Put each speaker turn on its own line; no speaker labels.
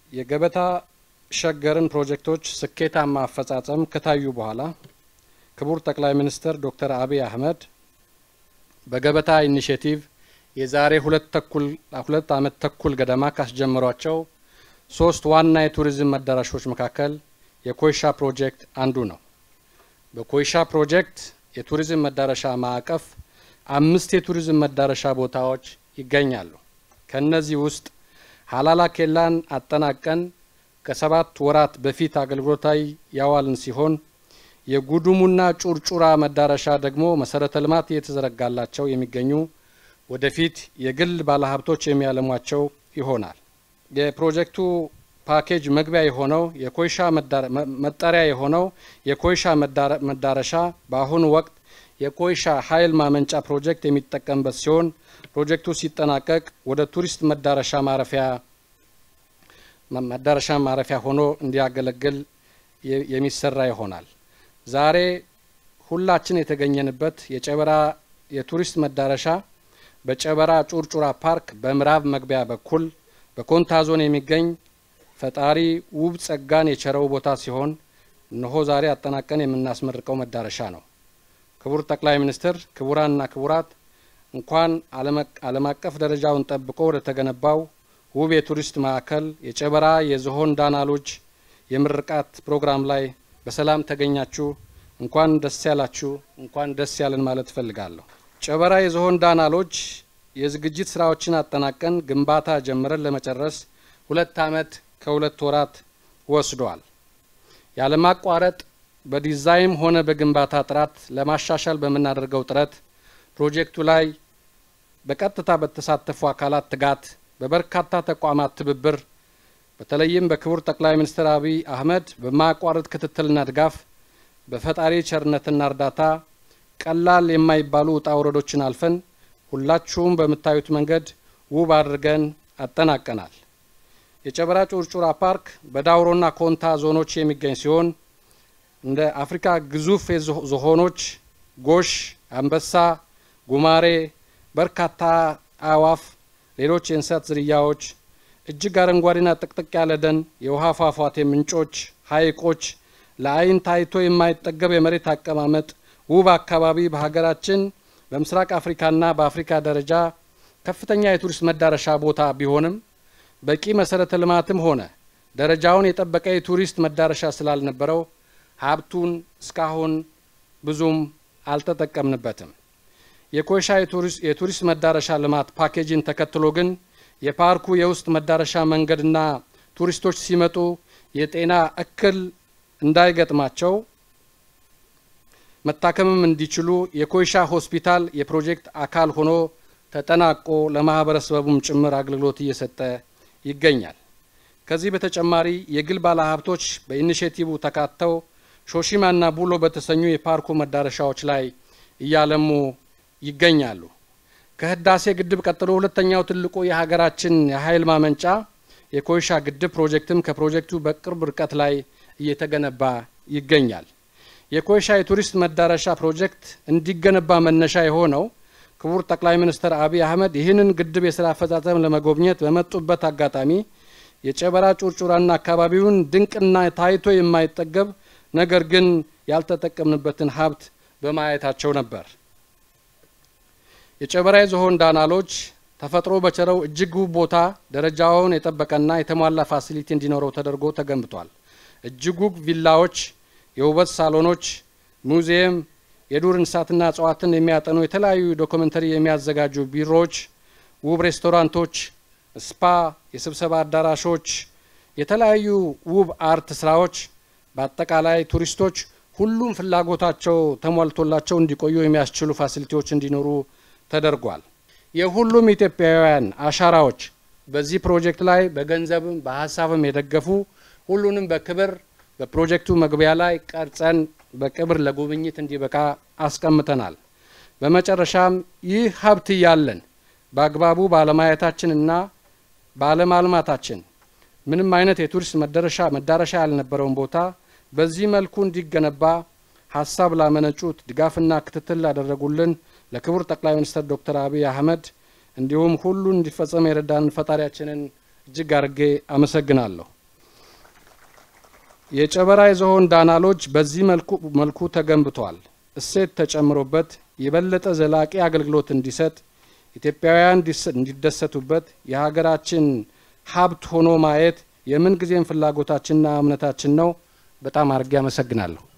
የገበታ ሸገርን ፕሮጀክቶች ስኬታማ አፈጻጸም ከታዩ በኋላ ክቡር ጠቅላይ ሚኒስትር ዶክተር አብይ አህመድ በገበታ ኢኒሽቲቭ የዛሬ ሁለት ተኩል ሁለት ዓመት ተኩል ገደማ ካስጀመሯቸው ሶስት ዋና የቱሪዝም መዳረሾች መካከል የኮይሻ ፕሮጀክት አንዱ ነው። በኮይሻ ፕሮጀክት የቱሪዝም መዳረሻ ማዕቀፍ አምስት የቱሪዝም መዳረሻ ቦታዎች ይገኛሉ። ከእነዚህ ውስጥ ሀላላ ኬላን አጠናቀን ከሰባት ወራት በፊት አገልግሎት ላይ ያዋልን ሲሆን የጉዱሙና ጩርጩራ መዳረሻ ደግሞ መሰረተ ልማት እየተዘረጋላቸው የሚገኙ ወደፊት የግል ባለሀብቶች የሚያለሟቸው ይሆናል። የፕሮጀክቱ ፓኬጅ መግቢያ የሆነው የኮይሻ መጠሪያ የሆነው የኮይሻ መዳረሻ በአሁኑ ወቅት የኮይሻ ኃይል ማመንጫ ፕሮጀክት የሚጠቀምበት ሲሆን ፕሮጀክቱ ሲጠናቀቅ ወደ ቱሪስት መዳረሻ ማረፊያ መዳረሻ ማረፊያ ሆኖ እንዲያገለግል የሚሰራ ይሆናል። ዛሬ ሁላችን የተገኘንበት የጨበራ የቱሪስት መዳረሻ በጨበራ ጩርጩራ ፓርክ በምዕራብ መግቢያ በኩል በኮንታ ዞን የሚገኝ ፈጣሪ ውብ ጸጋን የቸረው ቦታ ሲሆን እነሆ ዛሬ አጠናቀን የምናስመርቀው መዳረሻ ነው። ክቡር ጠቅላይ ሚኒስትር፣ ክቡራንና ክቡራት እንኳን ዓለም አቀፍ ደረጃውን ጠብቆ ወደ ተገነባው ውብ የቱሪስት ማዕከል የጨበራ የዝሆን ዳና ሎጅ የምርቃት ፕሮግራም ላይ በሰላም ተገኛችሁ። እንኳን ደስ ያላችሁ፣ እንኳን ደስ ያለን ማለት እፈልጋለሁ። ጨበራ የዝሆን ዳና ሎጅ የዝግጅት ስራዎችን አጠናቀን ግንባታ ጀምረን ለመጨረስ ሁለት ዓመት ከሁለት ወራት ወስዷል። ያለማቋረጥ በዲዛይን ሆነ በግንባታ ጥራት ለማሻሻል በምናደርገው ጥረት ፕሮጀክቱ ላይ በቀጥታ በተሳተፉ አካላት ትጋት፣ በበርካታ ተቋማት ትብብር፣ በተለይም በክቡር ጠቅላይ ሚኒስትር አብይ አህመድ በማያቋርጥ ክትትልና ድጋፍ በፈጣሪ ቸርነትና እርዳታ ቀላል የማይባሉ ውጣ ውረዶችን አልፈን ሁላችሁም በምታዩት መንገድ ውብ አድርገን አጠናቀናል። የጨበራ ጩርጩራ ፓርክ በዳውሮና ኮንታ ዞኖች የሚገኝ ሲሆን እንደ አፍሪካ ግዙፍ ዝሆኖች፣ ጎሽ፣ አንበሳ፣ ጉማሬ፣ በርካታ አዕዋፍ፣ ሌሎች የእንስሳት ዝርያዎች፣ እጅግ አረንጓዴና ጥቅጥቅ ያለ ደን፣ የውሃ ፏፏቴ ምንጮች፣ ሐይቆች፣ ለአይን ታይቶ የማይጠገብ የመሬት አቀማመጥ ውብ አካባቢ በሀገራችን በምስራቅ አፍሪካና በአፍሪካ ደረጃ ከፍተኛ የቱሪስት መዳረሻ ቦታ ቢሆንም በቂ መሰረተ ልማትም ሆነ ደረጃውን የጠበቀ የቱሪስት መዳረሻ ስላልነበረው ሀብቱን እስካሁን ብዙም አልተጠቀምንበትም። የኮይሻ የቱሪስት መዳረሻ ልማት ፓኬጅን ተከትሎ ግን የፓርኩ የውስጥ መዳረሻ መንገድና ቱሪስቶች ሲመጡ የጤና እክል እንዳይገጥማቸው መታከምም እንዲችሉ የኮይሻ ሆስፒታል የፕሮጀክት አካል ሆኖ ተጠናቆ ለማህበረሰቡም ጭምር አገልግሎት እየሰጠ ይገኛል። ከዚህ በተጨማሪ የግል ባለሀብቶች በኢኒሼቲቭ ተካተው ሾሺማና ቡሎ በተሰኙ የፓርኩ መዳረሻዎች ላይ እያለሙ ይገኛሉ። ከህዳሴ ግድብ ቀጥሎ ሁለተኛው ትልቁ የሀገራችን የኃይል ማመንጫ የኮይሻ ግድብ ፕሮጀክትም ከፕሮጀክቱ በቅርብ ርቀት ላይ እየተገነባ ይገኛል። የኮይሻ የቱሪስት መዳረሻ ፕሮጀክት እንዲገነባ መነሻ የሆነው ክቡር ጠቅላይ ሚኒስትር አብይ አህመድ ይህንን ግድብ የስራ አፈጻጸም ለመጎብኘት በመጡበት አጋጣሚ የጨበራ ጩርጩራና አካባቢውን ድንቅና ታይቶ የማይጠገብ ነገር ግን ያልተጠቀምንበትን ሀብት በማየታቸው ነበር። የጨበራ የዝሆን ዳናሎች ተፈጥሮ በቸረው እጅግ ውብ ቦታ ደረጃውን የጠበቀና የተሟላ ፋሲሊቲ እንዲኖረው ተደርጎ ተገንብቷል። እጅግ ውብ ቪላዎች፣ የውበት ሳሎኖች፣ ሙዚየም፣ የዱር እንስሳትና እጽዋትን የሚያጠኑ የተለያዩ ዶክመንተሪ የሚያዘጋጁ ቢሮዎች፣ ውብ ሬስቶራንቶች፣ ስፓ፣ የስብሰባ አዳራሾች፣ የተለያዩ ውብ አርት ስራዎች በአጠቃላይ ቱሪስቶች ሁሉም ፍላጎታቸው ተሟልቶላቸው እንዲቆዩ የሚያስችሉ ፋሲሊቲዎች እንዲኖሩ ተደርጓል። የሁሉም ኢትዮጵያውያን አሻራዎች በዚህ ፕሮጀክት ላይ በገንዘብም በሀሳብም የደገፉ ሁሉንም በክብር በፕሮጀክቱ መግቢያ ላይ ቀርጸን በክብር ለጉብኝት እንዲበቃ አስቀምጠናል። በመጨረሻም ይህ ሀብት እያለን በአግባቡ ባለማየታችንና ባለማልማታችን ምንም አይነት የቱሪስት መዳረሻ መዳረሻ ያልነበረውን ቦታ በዚህ መልኩ እንዲገነባ ሀሳብ ላመነጩት ድጋፍና ክትትል ላደረጉልን ለክቡር ጠቅላይ ሚኒስትር ዶክተር አብይ አህመድ እንዲሁም ሁሉን እንዲፈጸም የረዳንን ፈጣሪያችንን እጅግ አድርጌ አመሰግናለሁ። የጨበራ የዝሆን ዳና ሎጅ በዚህ መልኩ ተገንብቷል። እሴት ተጨምሮበት የበለጠ ዘላቂ አገልግሎት እንዲሰጥ ኢትዮጵያውያን እንዲደሰቱበት የሀገራችን ሀብት ሆኖ ማየት የምን ጊዜም ፍላጎታችንና እምነታችን ነው። በጣም አድርጌ አመሰግናለሁ።